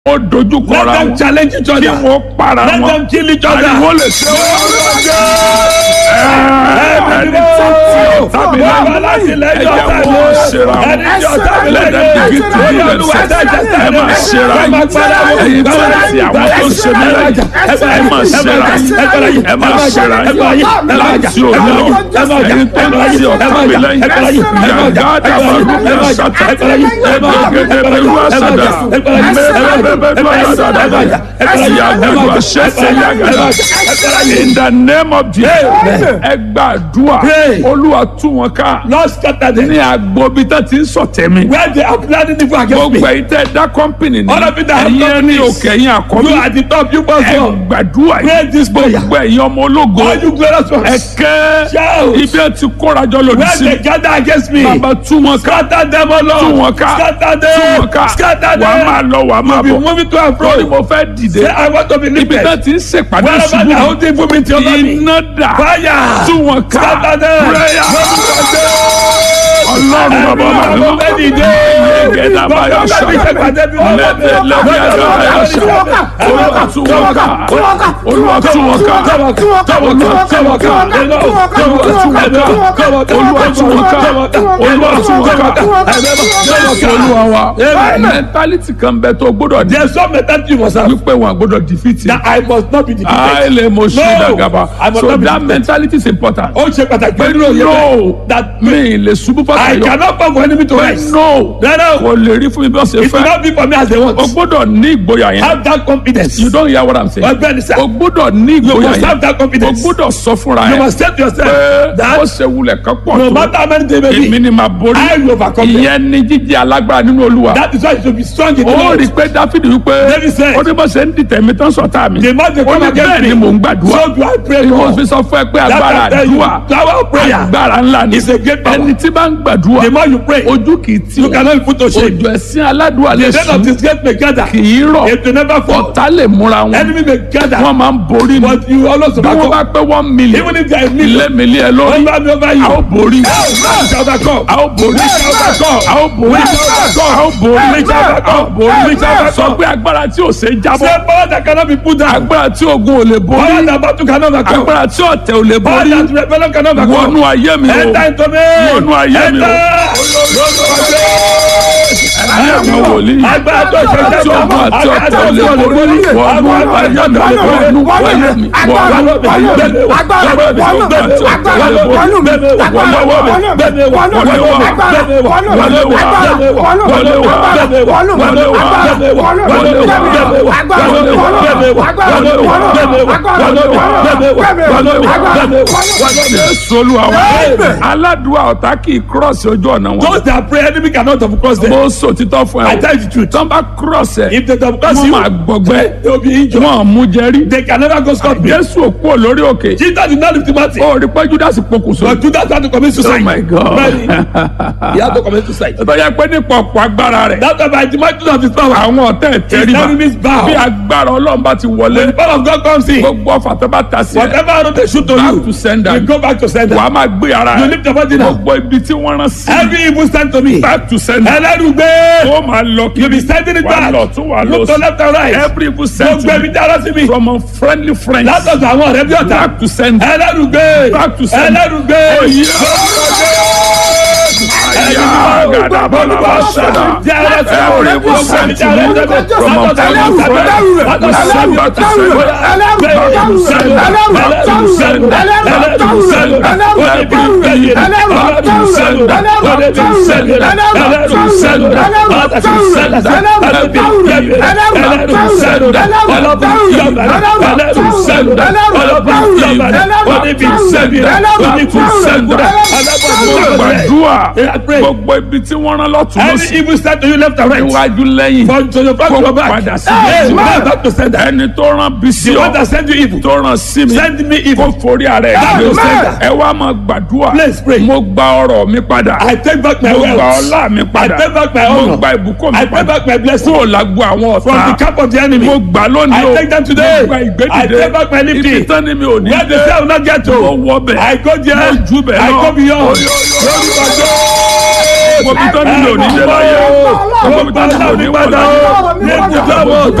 ó dojú Let kọra them wọn challenge each kí other. wọ́n para Let wọn them kill each other. ariwo lè ṣe wọ́n. ẹni tó ti ọ̀tá mi lẹ́nu ẹ̀jẹ̀ wọn ṣera wọn Ẹni tí ọ̀tá mi let them lẹ́nu begin to do themselves ẹ máa ṣera yín ẹ̀yin tó ti àwọn tó ń ṣe mí lẹ́yìn ẹ máa ṣera yín ẹ máa ṣera yín láti òní lọ ẹ̀yin tó ti ọ̀tá mi lẹ́yìn yàgá dàbàrú bí àṣàtà ẹgbẹ̀gẹ̀dẹ̀ bẹ̀rù àṣàdà mẹ́rẹ̀ẹ́bẹ̀bẹ̀rù àṣàdà yàgàdù àṣẹṣẹ yàgàdà in the name of Jesus ẹ gbàdúrà Pray. olúwa tú wọn ká Lord scatter them. ní agbobi tó ti ń sọ̀tẹ̀ mi Where they are planning evil against me. gbogbo ẹ̀yin tẹ́ dá kọ́mpìnì ní All of you that have ẹ̀yin ẹni companies. òkè ẹ̀yin àkọ́bí You at the top, you must ẹ go. gbàdúrà Pray yìí this prayer. gbogbo ẹ̀yin ọmọ ológo All you glorious ẹ ones. kẹ́ Shout. ibi ẹ ti kórajọ lòdì Where sí they gather against me. bàbá tú wọn ká Scatter them, O tú Lord. wọn ká Scatter tú wọn them. ká Scatter wàá them. máa lọ wàá máa Be bọ̀ moving to and lórí fro. mo fẹ́ dìde Say, I want to be ibi tó lifted. ti ń ṣèpàdé Wherever they are ṣubú holding for me to over me. iná dà Fire. tú wọn ká Scatter them. prayer Lórúkọ ọlọ́run Jésù. bàbá Everyone màmí who made it there. Yegeda baya Bàbá ṣá. mi ṣe pàdé bí wọ́n bá mi. Lẹ́tẹ̀ lẹ́bí àgbà baya ṣá. Olúwa tú wọn ká. Olúwa tú wọn ká. Olúwa tú wọn ká. Olúwa tú wọn ká. Olúwa tú wọn ká. Olúwa tú wọn ká. Olúwa tú wọn ká. Jésù Olúwa wa. Mẹ́ntálítì kan bẹ tó gbọ́dọ̀ ní. There's some mentality you must have. Wípé wọn gbọ́dọ̀ dìfìtì. That I must not be defeated. Àìlè mo ṣe No, dàgàbà. I must So not be that defeated. mentality is important. Ó ṣe pàtàkì Pé nínú òye no, bẹ́ẹ̀. That mi lè ṣubú I fàtàyọ. cannot come for enemy to Pé rise. no, Rárá o. kò lè rí fún mi bí wọ́n ṣe It will fẹ́. not be for me as they want. O gbọ́dọ̀ ní ìgboyà yẹn. Have that confidence. You don't hear what I'm saying. Ọgbẹ́ni sá. O gbọ́dọ̀ ní You ìgboyà must have yẹn. that O confidence. gbọ́dọ̀ sọ fúnra You yẹn. must say to yourself Pé ó that ṣe wulẹ̀ kan pọ̀ no tó. matter how many they may Èmi be, ni màá borí. I will overcome them. Ìyẹn ni jíjẹ alágbára nínú Olúwa. That is why you should be strong in the Ó Lord. rí i pé Dáfídì wípé David said, ó ní bó ṣe ń dìtẹ̀ mi tán sọ̀tá mi. The man they Ó come ní against bẹ́ẹ̀ me. ni mò ń gbàdúrà. So do I pray Mo more. fi sọ fún ẹ pé That agbára I tell you, àdúrà power of prayer agbára ńlá ni. is a great power. Ẹni tí bá ń gbàdúrà The more you pray, ojú kì í tì you wọ́n. cannot be put to shame. Òjò ẹ̀sìn aládùúrà lè The death of sùn this gate may gather. kì í rọ̀. It will never fall. Ọ̀tá lè múra wọn. Enemy may gather. Wọ́n máa ń borí ni. But you always Bí wọ́n bá overcome. pé one million. Even if there is Ilé million, mi lé ẹ lórí. over me over you. A ó borí. You shall overcome. A ó borí. We shall overcome. A ó borí. We shall overcome. A ó borí. We shall overcome. A ó borí. We shall overcome. Sọ pé agbára tí ò ṣe é jábọ́. Say power that cannot be put down. Agbára tí ogun ò lè Power borí. that battle cannot overcome. Agbára tí ọ̀tẹ̀ ò lè Power borí. that rebellion cannot overcome. Wọnú ayé mi o. Enter into me. Wọnú ayé mi o. Ayé mi wòlíì. Agbára tó ṣe Tí ogun àti ọ̀tẹ̀ ò lè borí. Wọnú ayé mi. Wọnú ayé mi. Wọnú ayé mi. Jésù Olúwa wa. Aládùúgbò ọ̀tá kì í kírọ̀sì ojú ọ̀nà wọn. Those that pray enemy cannot have crossed them. Mo sọ títọ́ fún I ẹ o. tell you the truth. Tọ́ bá kírọ̀sì ẹ̀. If they have crossed Wọ́n you, máa gbọgbẹ́. they will be injured. Wọ́n mú jẹ́rí. They can never go scot free. Jésù òkú ò lórí òkè. Jesus did not lift him out. Ó rí pé Judas pokùnso. But Judas had to commit suicide. Oh my God. Really? He had to commit suicide. Tó yẹ pé nípa ọ̀pọ̀ agbára rẹ̀. That's why by the might of his power, Àwọn ọ̀tẹ̀ his tẹríba. enemies bow. Bí agbára Ọlọ́run bá ti When wọlé. the power of God comes in, Gbogbo ọ̀fà tó bá ta sí ẹ. whatever arrow they shoot to Back you, to sender. you go back to sender. Wàá máa gbé ara You rẹ̀. lift your body now. Gbogbo ibi tí wọ́n rán sí. Every evil stand to me. Back to sender. Ẹlẹ́rùgbé. Ó máa lọ kí. You be sending it Wà back. lọ tún wà lọ Look to sí. left and right. Every evil sent Gbogbo to ẹbí me dára sí mi. from unfriendly friends. Látọ̀dọ̀ àwọn ọ̀rẹ́ bí ọ̀tá. Back to sender. Ẹlẹ́rùgbé. Back to sender. Ẹlẹ́rùgbé. Oh, yeah. Aya gada bala basada. Every evil sent to me from unfriendly friends. Back to sender. Back to sender. Back to sender. Back to sender. Back to sender. Every evil. Back to sender. Back to sender. Back to sender. Back to sender. Every evil. Back to sender. Every evil. Back to sender. Every evil. Back to sender. Back to sender. Gbàdúrà gbogbo ibi tí wọ́n rán lọ́tún Every lọ́sí. evil stand to you left and right. Iwájú lẹ́yìn. From to your front to your back. padà sí Hey, Jésù. man, back to sender. Ẹni tó rán bí sí The one ọ. that send you evil. Tó rán sí mi. Send me evil. Kó forí ara ẹ̀ Back gbé. to sender. Ẹ wá máa gbàdúrà. Please pray. Mo gba ọrọ̀ mi padà. I take back my Mo gba wealth. ọlá mi I padà. take back my Mo honor. gba ìbùkún mi I take padà. back my blessing. Kúrò lágbo àwọn From the ọ̀tá. camp of the enemy. Mo gbà lónìí I o. take them today. Mo gba I ìgbédìde. take back my lifting. Ibi tán ni mi ò ní Where the dé. cell will not get to. Mo wọ bẹ̀. I go there. Mo jù bẹ̀ I lọ. go beyond. Oyo, oyo, oyo. Lórúkọ Jésù. Gbogbo ibi tó nílò ní dé láyé. Gbogbo ibi tó nílò ní wà láyé. Ní ibùdó àwọn ọ̀tá.